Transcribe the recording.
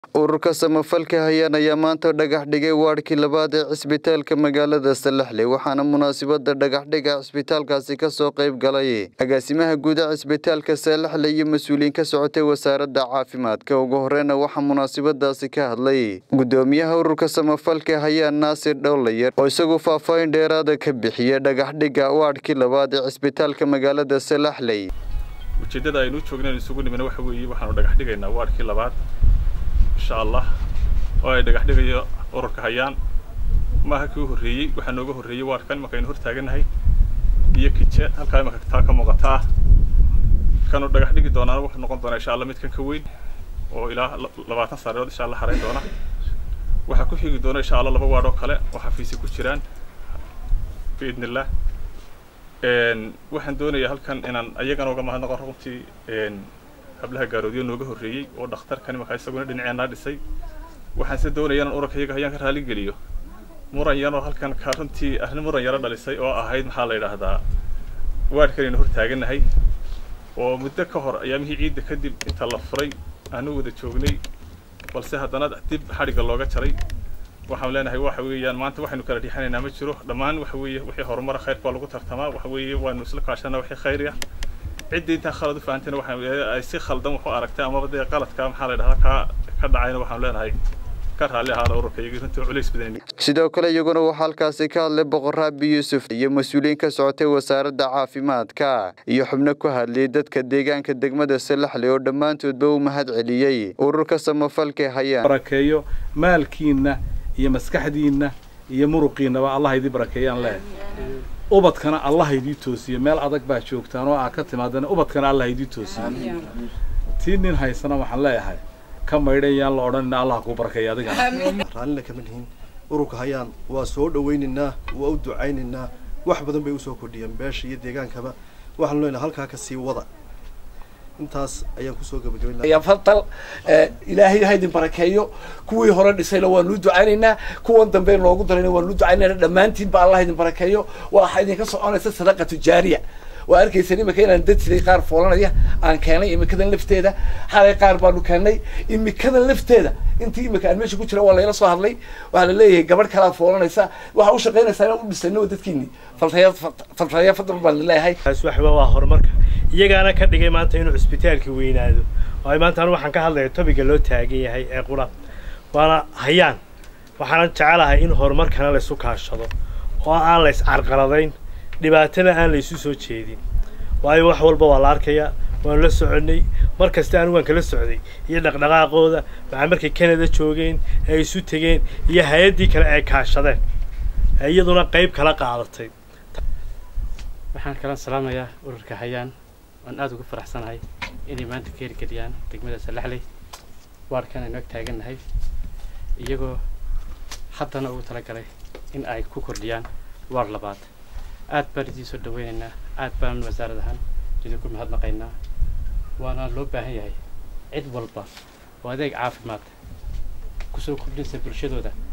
ururka samafalka hayaan ayaa maanta dhagax dhigay waadhkii labaad ee cisbitaalka magaalada salaxley waxaana munaasabada dhagaxdhiga cisbitaalkaasi kasoo qayb galay agaasimaha guuda cisbitaalka salaxley iyo mas-uuliyiin ka socotay wasaaradda caafimaadka ugu horeyna waxaa munaasabadaasi ka hadlay gudoomiyaha ururka samafalka hayaan naasir dhowlayar oo isagu faahfaahin dheeraada ka bixiyay dhagaxdhiga waadhkii labaad ee cisbitaalka magaalada salaxley ujeeddada aynu u joognayn isugu nimina waxa weeye waxaanu dhagax dhigaynaa waadhkii labaad insha allah oo ay dhagax dhigayo ururka hayaan maaha kii u horreeyey waxaa nooga horreeyey waadhkan imanka aynu hortaaganahay iyo kije halkaa imanka taa ka muuqataa kanu dhagax dhigi doonaana wuxuu noqon doonaa insha allah midkan ka weyn oo ilaa labaatan saareerood insha allah harayn doona waxaa ku xigi doona insha allah laba waadh oo kale oo xafiisi ku jiraan biidn illah waxaan doonayaa halkan inaan ayagana uga mahadnaqo runtii hablaha gaaroodiyo nooga horreeyey oo dhakhtarkan imanka isaguna dhinaceenaa dhisay waxaan se doonaya inaan ururka iyaga hayaan ka raali geliyo muran yaroo halkan ka runtii arrin muran yaro dhalisay oo ahayd maxaa la yidhaahdaa waadhkan aynu hortaaganahay oo muddo ka hor ayaamihii ciidda kadib inta la furay aanu wada joognay balse haddana dib xadhigga looga jaray waxaan leenahay waxa weeyaan maanta waxaynu kala dhiixanaynaa ma jiro dhammaan waxa weeye wixii horumara khayrka waa lagu tartamaa waxa weeye waanu isla kaashanaa wixii khayr ah ciddii intaan khalad u fahantayna waxa ay si khaldan wax u aragtay amaba dee qaladka maxaa la yidhahdaa ka ka dhacayna waxaan leenahay ka raalli ahaada ururka iyagii runtii culays badan sidoo kale iyaguna waxaa halkaasi ka hadlay boqor raabi yuusuf iyo mas-uuliyiin ka socotay wasaaradda caafimaadka iyo xubno ku hadlayay dadka deegaanka degmada salaxley oo dhammaantoodba u mahad celiyey ururka samafalka hayaan barakeeyo maalkiinna iyo maskaxdiinna iyo muruqiinnaba allah idii barakeeyaan leehay ubadkana allah idii toosiyo meel adag baa joogtaan oo aa ka timaadana ubadkana allah idii toosiyo tii nin haysana waxaan leeyahay ka maydhan yaan la odhanina allah kuu barakeeya adiga raallina kama nihin ururka hayaan waa soo dhawaynaynaa waa u ducaynaynaa wax badan bay usoo kordhiyeen beesha iyo deegaankaba waxaan leenahay halkaa ka sii wada intaas ayaan kusoo gabagabaynaa fadal ilaahay ha idin barakeeyo kuwii hore dhisayna waanu ducaynaynaa kuwan dambe noogu darayna waanu ducaynaynaa dhammaantiinba allah idin barakeeyo waxa idinka soconaysa sadaqa tujaariya waa arkaysan imika inaan dad siday qaar foolanaya aan keenay imikadan lafteeda xalay qaar baanu keennay imikadan lafteeda intii imika aan meesha ku jira waa layla soo hadlay waxaa la leeyahay gabadh kalaad foolanaysa waxaa u shaqaynaysaa inaan u dhisayno dadkiini faltaya faltaya fadal baan leeyahay taas waxba waa horumarka iyagaana ka dhigay maanta inuu cisbitaalka weynaado oo maanta anu waxaan ka hadlaya tobiga loo taagan yahay ee qura waana hayaan waxaana jecelahay in horumarkana laysu kaashado oo aan lays carqaladayn dhibaatana aan laysu soo jeedin waayo wax walba waa la arkayaa waanu la soconnay mar kasta anigu waan kala socday iyo dhaqdhaqaaqooda waxaa markay canada joogeen ee ay isu tegeen iyo hay-addii kale ay kaashadeen ee iyaduna qayb kala qaadatay waxaan kala salaamayaa ururka hayaan waan aada ugu faraxsanahay inay maanta ka hirgeliyaan degmada salaxley waarkan aynu ag taagannahay iyagoo haddana ugu talagalay in ay ku kordhiyaan waar labaad aad baan idiin soo dhaweynaynaa aad baan wasaarad ahaan idinku mahadnaqaynaa waana loo baahan yahay cid walba oo adeeg caafimaad kusoo kordhinaysa bulshadooda